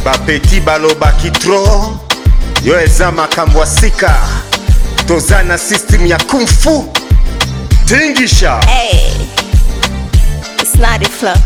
bapeti balobaki tro yo eza makambo ya sika toza na system ya kungfu tingisha Hey, it's not a flow.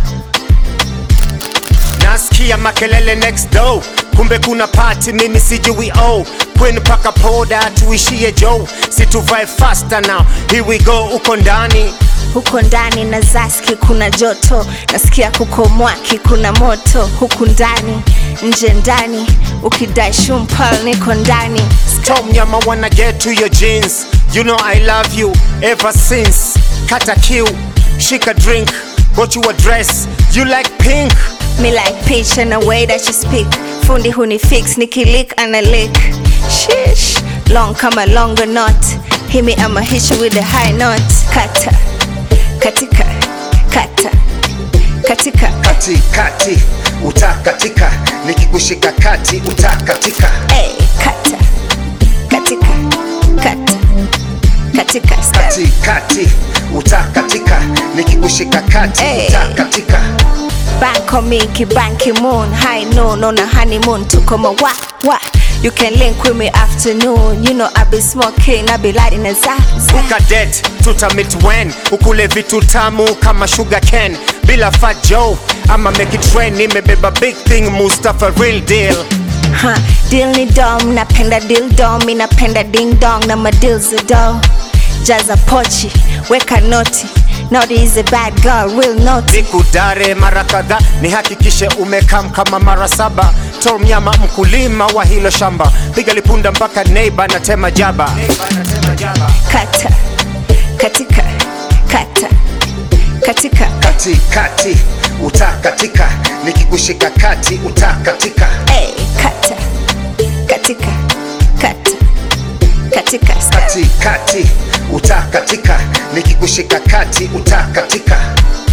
nasikia makelele next door kumbe kuna party mimi sijui oh kwenu paka poda tuishie jo situvae faster now here we go uko ndani Huko ndani na zaski kuna joto, nasikia kuko mwaki kuna moto. Huku ndani nje ndani, ukidai shumpal niko ndani. Tom Yama wanna get to your jeans You know I love you ever since Kata kill, shika drink Got you a dress, you like pink Me like pitch and the way that you speak. Fundi huni fix, nikilick and a lick. Shish, long kama longer knot. Hit me, I'ma hit you with a high note. Kata, katika, kata, katika. Kati kati, utakatika Nikikushika kati, utakatika Hey, kata, katika, kata, katika. Kati kati, utakatika Nikikushika kati, Hey. utakatika Bank on me, kibanki moon High noon on a honeymoon Tuko ma wa wa You can link with me afternoon You know I be smoking, I be lighting a za za Ukadet, tutamit when Ukule vitu tamu kama sugar cane Bila fat Joe, ama make it rain Nimebeba big thing, Mustafa real deal Ha, deal ni dom, napenda deal dom, mi napenda ding dong na madeal za do. Jaza pochi, weka noti. Naughty is a bad girl, real naughty. nikudare mara kadhaa nihakikishe umekam kama mara saba tomnyama mkulima wa hilo shamba piga lipunda mpaka neiba na tema jaba Kata, katika, kata, katika. kati kati utakatika nikikushika kati utakatika Hey, kata, katika, kata, katika. kati kati utakatika nikikushika kati utakatika